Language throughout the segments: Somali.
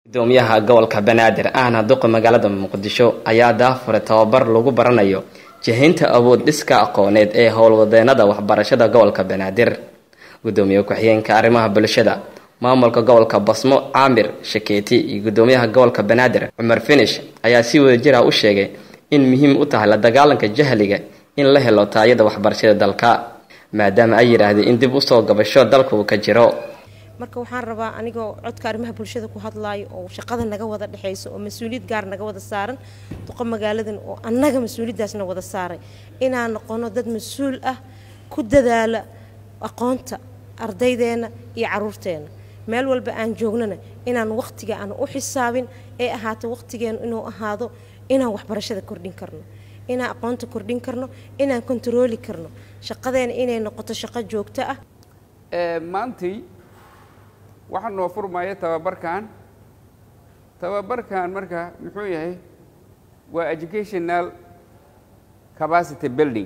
gudoomiyaha gobolka banaadir ahna duqa magaalada muqdisho ayaa daafuray tababar lagu baranayo jihaynta awood dhiska aqooneed ee howlwadeenada waxbarashada gobolka banaadir gudoomiye ku-xigeenka arrimaha bulshada maamulka gobolka basmo caamir shakeeti iyo gudoomiyaha gobolka banaadir cumar finish ayaa si wadajir ah u sheegay in muhiim u tahay la dagaalanka jahliga in la helo taayada waxbarashada dalka maadaama ay yidhaahdeen in dib usoo gabasho dalka uu ka jiro marka waxaan rabaa anigoo codka arrimaha bulshada ku hadlaayo oo shaqada naga wada dhexayso oo mas-uuliyad gaar naga wada saaran duqa magaaladan oo annaga mas-uuliyaddaasna wada saaray inaan noqono dad mas-uul ah ku dadaala aqoonta ardaydeena iyo caruurteena meel walba aan joognana inaan waqtiga aan u xisaabin ee ahaato waqtigeenu inuu ahaado inaan waxbarashada kordhin karno inaan aqoonta kordhin karno inaan kontarooli karno shaqadeena inay noqoto shaqo joogto ah maantii waxaa noo furmaya tababarkan tababarkan marka muxuu yahay waa educational capacity building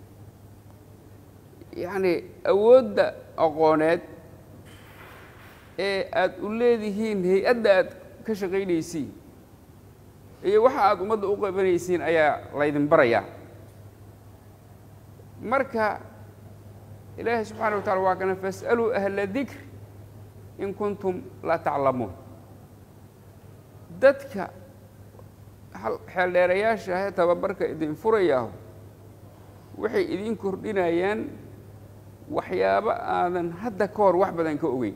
yacni awoodda aqooneed ee aada u leedihiin hay-adda aad ka shaqaynaysiin iyo waxa aada ummadda u qabanaysiin ayaa laydin barayaa marka ilaahay subxaana wa tacala waa kana fas'aluu ahla dikr in kuntum laa taclamuun dadka xeeldheerayaasha ahee tababarka idin furayaahu waxay idin kordhinayaan waxyaabo aadan hadda ka hor wax badan ka ogeyn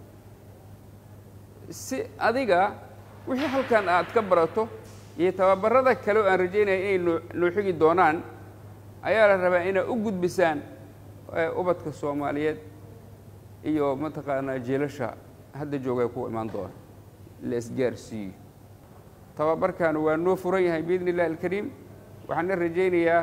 si adiga wixii halkan aad ka barato iyo tababarada kale oo aan rajaynaya inay noo noo xigi doonaan ayaa la rabaa inaad u gudbisaan ubadka soomaaliyeed iyo mataqaanaa jiilasha hadda joogay ku imaan doona la isgaarsiiyo tababarkan waa noo furan yahay biidni illahi alkariim waxaana rajaynayaa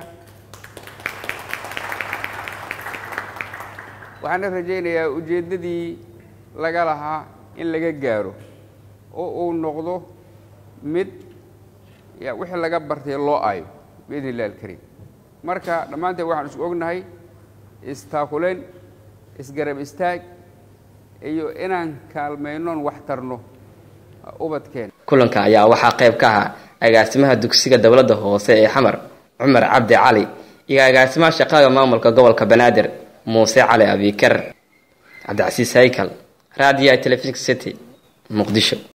waxaana rajaynayaa ujeeddadii laga lahaa in laga gaaro oo uu noqdo mid wixii laga bartay loo aayo biidni illahi alkariim marka dhammaanteen waxaan isku ognahay istaakuleyn isgarab istaag iyo inaan kaalmaynoon wax tarno ubadkeen kulanka ayaa waxaa qayb ka ahaa agaasimaha dugsiga dowladda hoose ee xamar cumar cabdi cali iyo agaasimaha shaqaga maamulka gobolka banaadir muuse cali abikar cabdicasiis haykal raadiyo telefisink city muqdisho